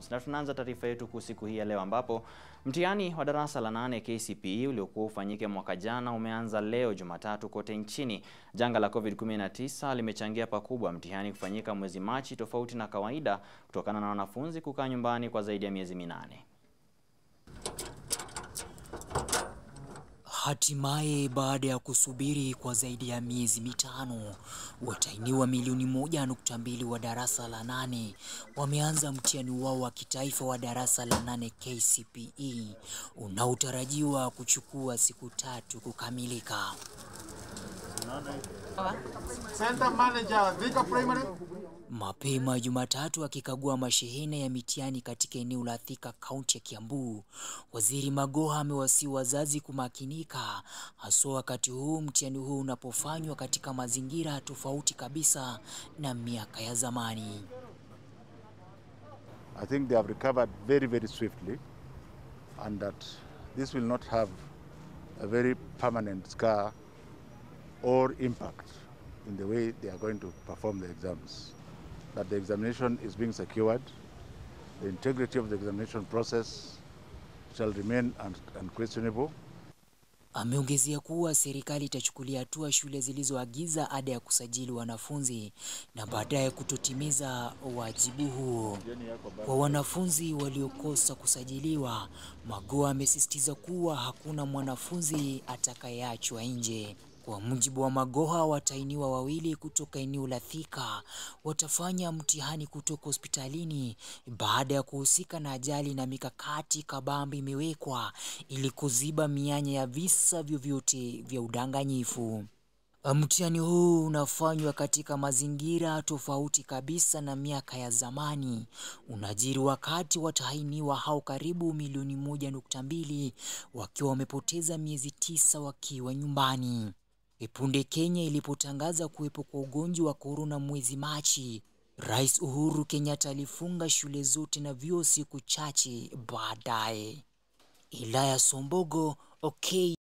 Na tunaanza taarifa yetu kuu siku hii ya leo ambapo mtihani wa darasa la nane KCPE uliokuwa ufanyike mwaka jana umeanza leo Jumatatu kote nchini. Janga la COVID-19 limechangia pakubwa mtihani kufanyika mwezi Machi tofauti na kawaida kutokana na wanafunzi kukaa nyumbani kwa zaidi ya miezi minane. Hatimaye baada ya kusubiri kwa zaidi ya miezi mitano, watahiniwa milioni moja nukta mbili wa darasa la nane wameanza mtihani wao wa kitaifa wa darasa la nane KCPE unaotarajiwa kuchukua siku tatu kukamilika. Center Manager, Thika Primary. Mapema Jumatatu akikagua mashehena ya mitihani katika eneo la Thika, kaunti ya Kiambu, Waziri Magoha amewasihi wazazi kumakinika, haswa wakati huu mtihani huu unapofanywa katika mazingira tofauti kabisa na miaka ya zamani. I think they have recovered very, very swiftly, and that this will not have a very permanent scar or impact in the way they are going to perform the exams. That the examination is being secured, the integrity of the examination process shall remain un unquestionable. Ameongezea kuwa serikali itachukulia hatua shule zilizoagiza ada ya kusajili wanafunzi na baadaye kutotimiza wajibu huo. Kwa wanafunzi waliokosa kusajiliwa, Magoha amesisitiza kuwa hakuna mwanafunzi atakayeachwa nje. Kwa mujibu wa Magoha, watahiniwa wawili kutoka eneo la Thika watafanya mtihani kutoka hospitalini baada ya kuhusika na ajali, na mikakati kabambe imewekwa ili kuziba mianya ya visa vyovyote vya udanganyifu. Mtihani huu unafanywa katika mazingira tofauti kabisa na miaka ya zamani. Unajiri wakati watahiniwa hao karibu milioni moja nukta mbili wakiwa wamepoteza miezi tisa wakiwa nyumbani. Punde Kenya ilipotangaza kuwepo kwa ugonjwa wa korona mwezi Machi, Rais Uhuru Kenyatta alifunga shule zote na vyuo siku chache baadaye. Ilaya Sombogo, OK.